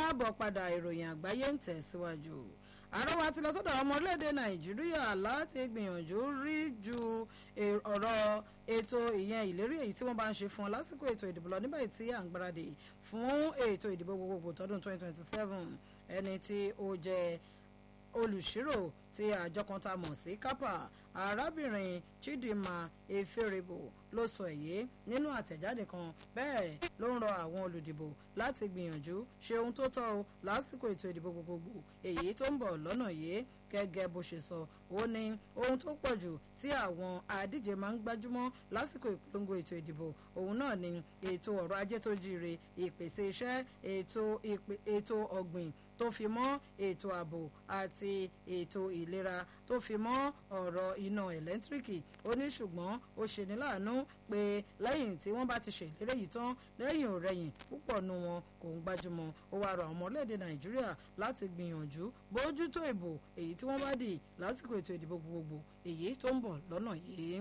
káàbọ̀ padà ìròyìn àgbáyé ń tẹ̀síwájú àrọ́wà ti lọ sọ́dọ̀ ọmọ orílẹ̀-èdè nàìjíríà láti gbìyànjú rí ju ọ̀rọ̀ ètò ìyẹn ìlérí èyí tí wọ́n bá ń ṣe fún ọ lásìkò ètò ìdìbò lọ nígbà tí à ń gbáradì fún ètò ìdìbò gbogbogbò tọdún 2027 ẹni tí ó jẹ́ olùṣírò tí àjọ kan tá a mọ̀ sí kápá arábìnrin chidinma eferebo ló sọ èyí nínú àtẹ̀jáde kan bẹ́ẹ̀ ló ń rọ àwọn olùdìbò láti gbìyànjú ṣe ohun tó tọ́ o lásìkò ètò ìdìbò gbogbogbò èyí tó ń bọ̀ lọ́nà yìí gẹ́gẹ́ bó ṣe sọ ó ní ohun tó pọ̀ jù tí àwọn adíje máa ń gbájúmọ́ lásìkò ìpolongo ètò ìdìbò òun náà ni ètò ọ̀rọ̀ ajé tó jíire ìpèsè iṣẹ́ ètò ọ̀gbìn tó fi mọ́ ètò ààbò àti ètò ìlera tó fi mọ́ ọ̀rọ̀ iná ẹ̀lẹ́ńtíríkì ó ní ṣùgbọ́n ó ṣe ní láàánú pé lẹ́yìn tí wọ́n bá ti ṣèlérí yìí tán lẹ́yìn ò rẹ̀yìn púpọ̀ nu wọn kò ń gbájúmọ́ ó wá rọ àwọn ọmọ orílẹ̀-èdè nàìjíríà láti gbìyànjú bójútó ìbò èyí tí wọ́n bá dì lásìkò ètò ìdìbò gbogbogbò èyí tó ń bọ̀ lọ́nà yìí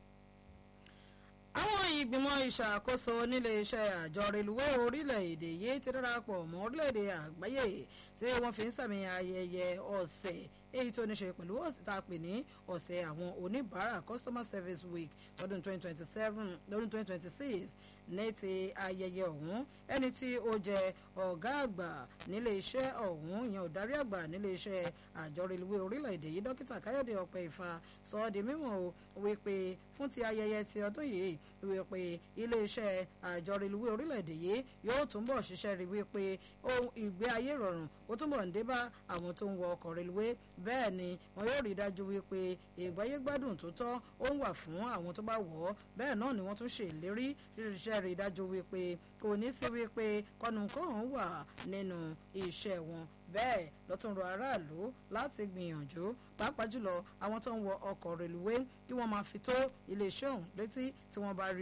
àwọn ìgbìmọ̀ ìṣàkóso nílé iṣẹ́ àjọ reluwé orílẹ̀-èdè yìí ti darapọ̀ mọ́ orílẹ̀-èdè àgbáyé tí wọ́n fi ń sàmì ayẹyẹ ọ̀sẹ̀ èyí tó ní ṣe pẹ̀lú ọ̀sẹ̀ tá a pè ní ọ̀sẹ̀ àwọn oníbàárà customer service week lọ́dún 2027 lọ́dún 2026 ní ti ayẹyẹ ọ̀hún ẹni tí ó jẹ ọ̀gá àgbà nílé iṣẹ́ ọ̀hún ìyẹn òdarí àgbà nílé iṣẹ́ àjọ reluwé orílẹ̀-èdè yìí dókítà káyọ̀dé ọ̀pẹ ìfà sọ ọ́ di mímọ̀ o wípé fún ti ayẹyẹ ti ọdún yìí wípé ilé iṣẹ́ àjọ reluwé orílẹ̀-èdè yìí yóò túnbọ̀ ṣiṣẹ́ rí wípé ohun ìgbé ayé rọrùn ó túnbọ̀ ń dé bá àwọn tó ń wọ ọkọ̀ reluwé bẹ́ẹ̀ ni wọn yóò rí dájú wípé ìgbáyé gbádùn tó tọ́ ó ń wà fún àwọn tó bá wọ̀ ọ́ bẹ́ẹ̀ náà ni wọ́n tún ṣe ìlérí ṣiṣẹ́ rí dájú wípé kò ní sí wípé kọ́nùkọ́hún wà nínú iṣẹ́ wọn bẹ́ẹ̀ lọ́tún rọ aráàlú láti gbìyànjú pàápàá jùlọ àwọn tó ń wọ ọkọ̀ reluwé kí wọ́n máa fi tó iléeṣẹ́ ọ̀hún létí tí wọ́n bá rí